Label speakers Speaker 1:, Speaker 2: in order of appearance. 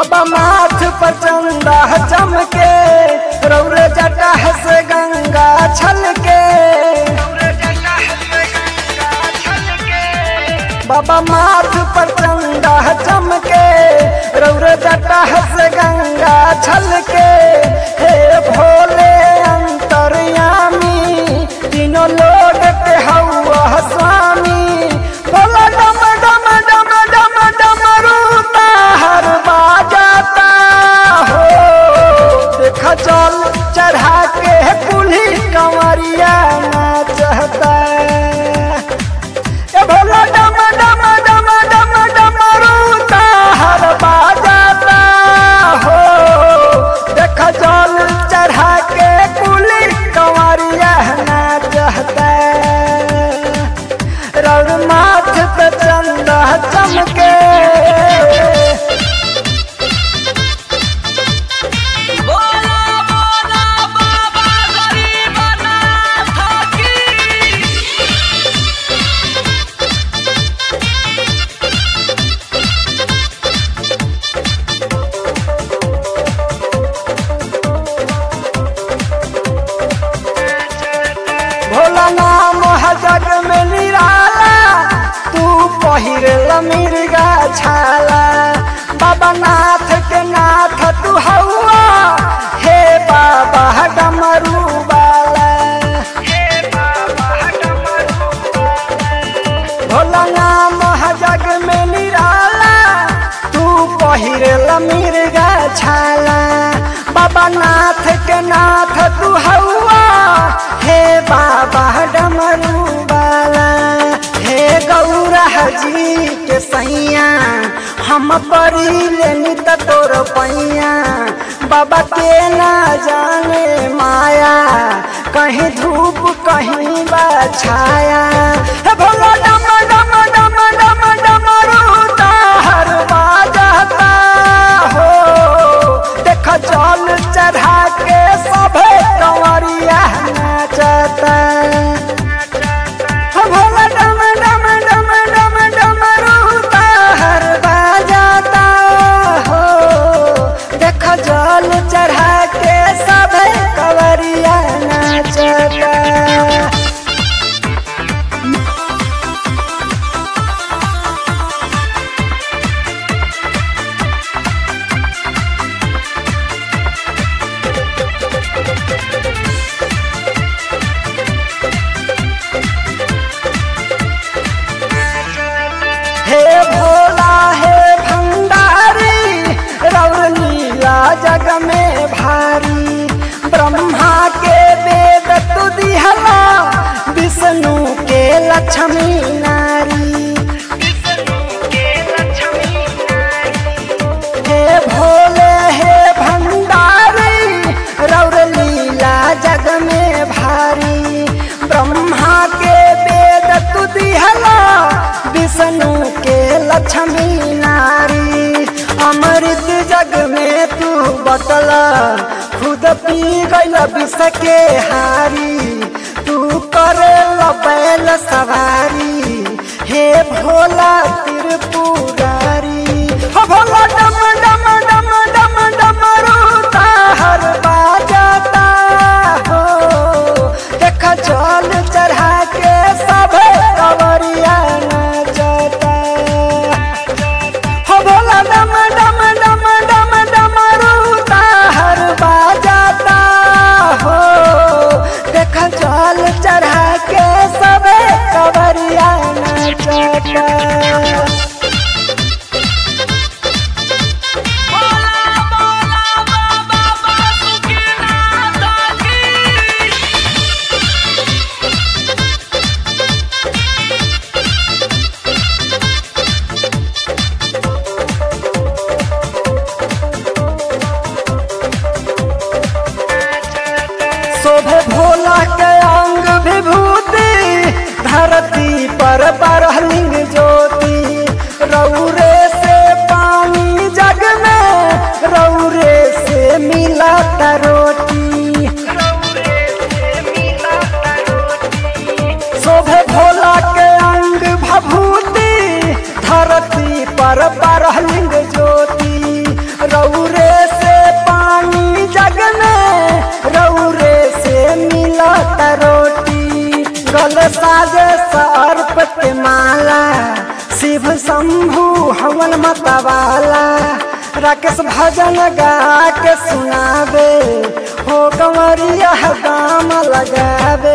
Speaker 1: बाबा माथ पर चंदा चमके रौर जटा से गंगा छलके बाबा माथ पर चंदा चमके रौर जटा से गंगा छलके हे भोले अंतर्यामी तीनों लोग के हौआ स्वामी भोला डम डम डम डम डम रूता हर बाजाता हो देखा चल चढ़ा के कुल्ही कंवरिया नाचता ए भोला डम डम डम डम डम रूता हर बाजाता हो देखा चल चढ़ा के कुल्ही कंवरिया नाचता रौर माथ पे चंदा चमके
Speaker 2: बोला बोला बाबा गरीबनाथ की
Speaker 1: भोला नाम है जग में निराला तू पहिर मिर्गा छाला बाबा नाथ के नाथ तू हौआ हे बाबा डमरू वाला भोला नाम है जग में निराला तू पहिर मिर्गा छाला बाबा नाथ के नाथ तू हौआ हे बाबा डमरू वाला हे गौरा जी के सैया हम परी लेनी त तोर पैया बाबा के ना जाने माया कहीं धूप कहीं बा छाया हे भोला डम डम डम डम डम रूता हर बाजता हो देख जल चढ़ा के सभे कंवरिया नाचता हो भोला डम डम डम डम डम रूता हर बाजता हो देख जल चढ़ा के सभे कंवरिया नाचता हे भोला हे भंडारी रौर लीला जग में भारी ब्रह्मा के वेद तु दिहला विष्णु के लक्ष्मी नारी हे भोले हे भंडारी रौर लीला जग में भारी ब्रह्मा के वेद तु दिहला विष्णु के लक्ष्मी नारी अमृत जग में तू बटला खुद पी गईल विष के हारी तू करे बैल सवारी हे भोला त्रिपुरारी हो भोला डम डम डम डम डम रूता हर बाजता हो देख जल चढ़ा के सब कवरिया नाचता हो भोला डम डम डम डम डम रूता हर बाजता हो देख जल चढ़ा के सब कवरिया नाचता
Speaker 2: बोला बोला बाबा बासुकीनाथ की
Speaker 1: शोभे भोला के अंग विभूति धरती पर बरहलिंग ज्योति रौरे से पानी जग में रौरे से मिला रोटी शोभे भोला के अंग भभूति धरती पर बरहलिंग ज्योति रौ शंकर साजे सर्प के माला शिव शंभु हवन मतवाला राकेश भजन गा के सुनावे हो कंवरिया दाम लगावे